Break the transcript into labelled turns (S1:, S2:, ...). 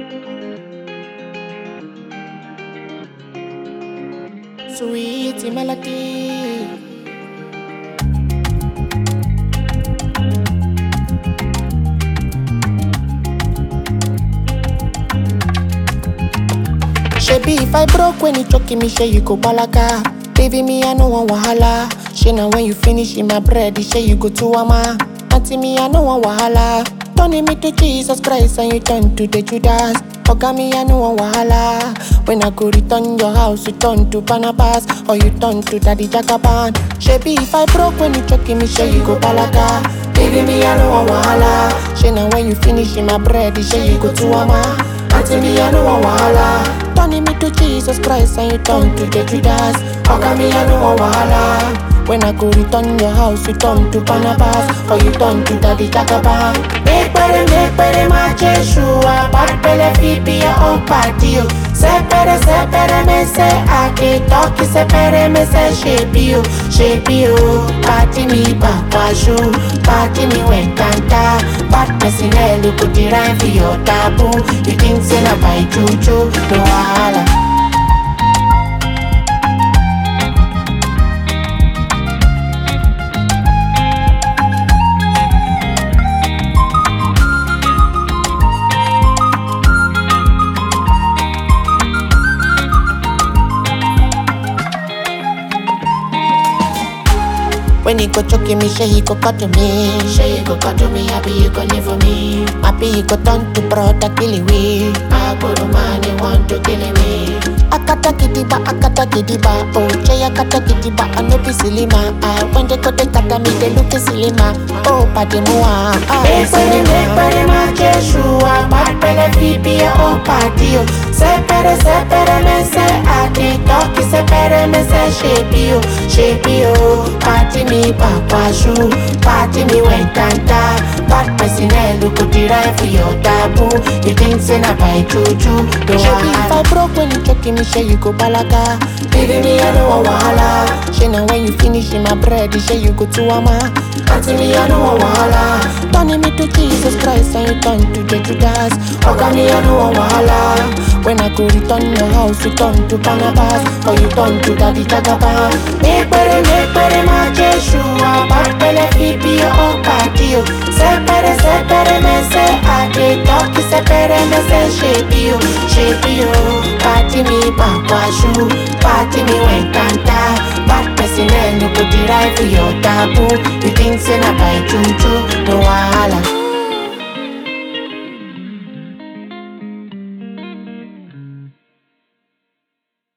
S1: Sweet melody. Shebi if I broke when you choking me, say you go balaka. Baby me, I no want wahala. She now when you finish in my bread, say you go to ama. Auntie me, I no want wahala. Turning me to Jesus Christ and you turn to the Judas. Oga me, I no want wahala. When I go return your house, you turn to Barnabas or you turn to Daddy Jagaban. Shebi if I broke when you choking me, say you go balaka. Baby me, I no want wahala. She now when you finish in my bread, say you go to ama. Auntie me, I no want wahala. Turning me to Jesus Christ and you turn to the Judas. Oga me, I no want wahala. When I go return your house, you turn to Barnabas or you turn to Daddy Jagaban. Make better, make better, my Jeshua. Bad belly feet be your own party. oh. Sepere, sepere, me say I can talk. Sepere, me say shape you, shape you. Party me back, washu. Party me when kanta. Bad person, eh, look at the rhyme for your taboo. You think say na by juju, no wahala. When he go choking me, say he go cut to me. Say he go cut to me, happy you go live for me. Happy he go turn to brother kill me. I go to man, he want to kill me. Akata kidiba, akata kidiba, oh Jay akata kidiba, I no be silly ma. Ah, when they go they kata me, they look silly ma. Oh, padi mua, ah,
S2: Make body, make body, my Jeshua. Bad belly feet be your own party. oh. Sepere, sepere, me say I can talk. Sepere, me say shape you, shape you. Party me papa shoe, party me when kanta. Bad person, eh, look at the right for your taboo. You think say na by juju, no
S1: Shebi if I
S2: wahala.
S1: broke when you choking me, say you go balaka.
S2: Baby me, I don't want wahala.
S1: She now when you finish in my bread, say you go to ama.
S2: Auntie me, I don't want wahala.
S1: Turning me to Jesus Christ and you turn to the Judas.
S2: Oga me, I don't want wahala.
S1: When I go return your house, you turn to Barnabas or you turn to Daddy Jagaban.
S2: Make body, make body, my Jeshua. Bad belly feet be your own party. oh. Separe, separe, me say I can talk. Separe, me say shape you, shape you. Party me bakwashu, party me when kanta. Bad person, eh, look at the right for your taboo. You think say na by juju, no wahala.